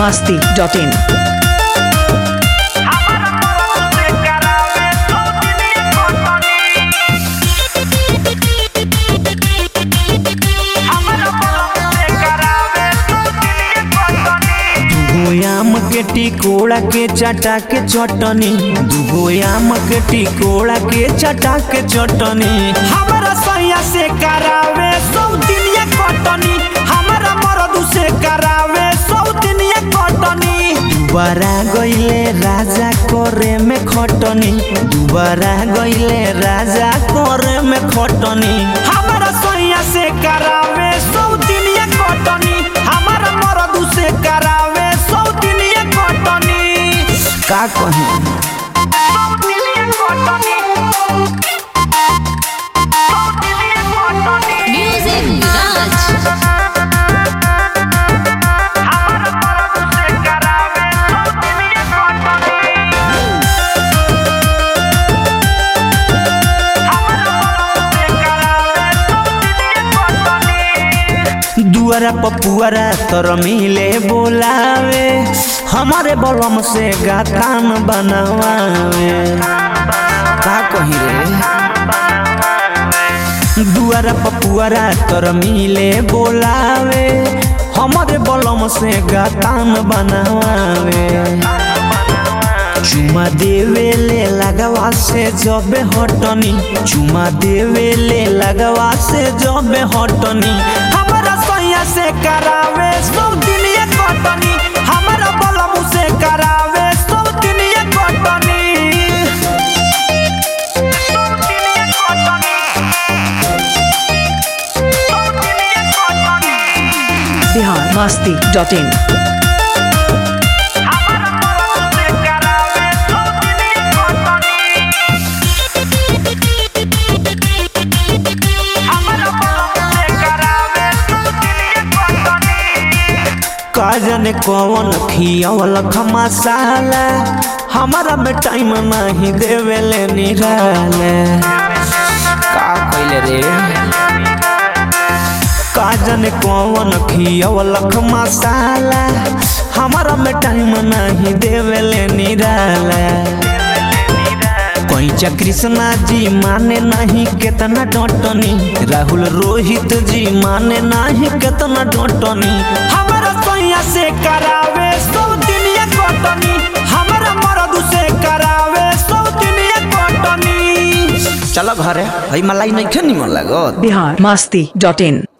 masti.in. दुगो आम के टिकोड़ा के चटा के चटनी दुगो आम के टिकोड़ा के चटा के चटनी हमारा सैया से करावे सौ दिन ये कटनी हमारा मरद से करावे सौ दिन ये कटनी दुबारा गईले राजा करे में खटनी दुबारा गईले राजा करे में खटनी हमारा सैया से करावे सौ दिन ये कटनी हमारा मरद से करावे सौ दिन ये कटनी का कही Music Raj. दुआरा पपुआरा तर मिले बोलावे हमारे बलम से गातान बनवावे का कही रे दुआरा पपुआरा तर मिले बोलावे हमारे बलम से गातान बनवावे चुमा देवे ले लगवा से जबे हटनी चुमा देवे ले लगवा से जबे हटनी हमारा सैया से करावे सौ दिन ये कटनी हमारा बलम से करावे सौ दिन ये कटनी Bihar masti.in. का जाने कौन खियावल मसाला हमारा में टाइम नहीं देवे ले निराले का कइले रे का जाने कौन खियावल मसाला हमारा में टाइम नहीं देवे ले निराले कैचा कृष्णा जी माने नहीं केतना डटनी राहुल रोहित जी माने नहीं केतना डटनी हमारा सैया से करावे सौ दिन ये कटनी हमारा मरद से करावे सौ दिन ये कटनी चलो घरे हई मलाई नहीं निमन लागत Bihar masti.in.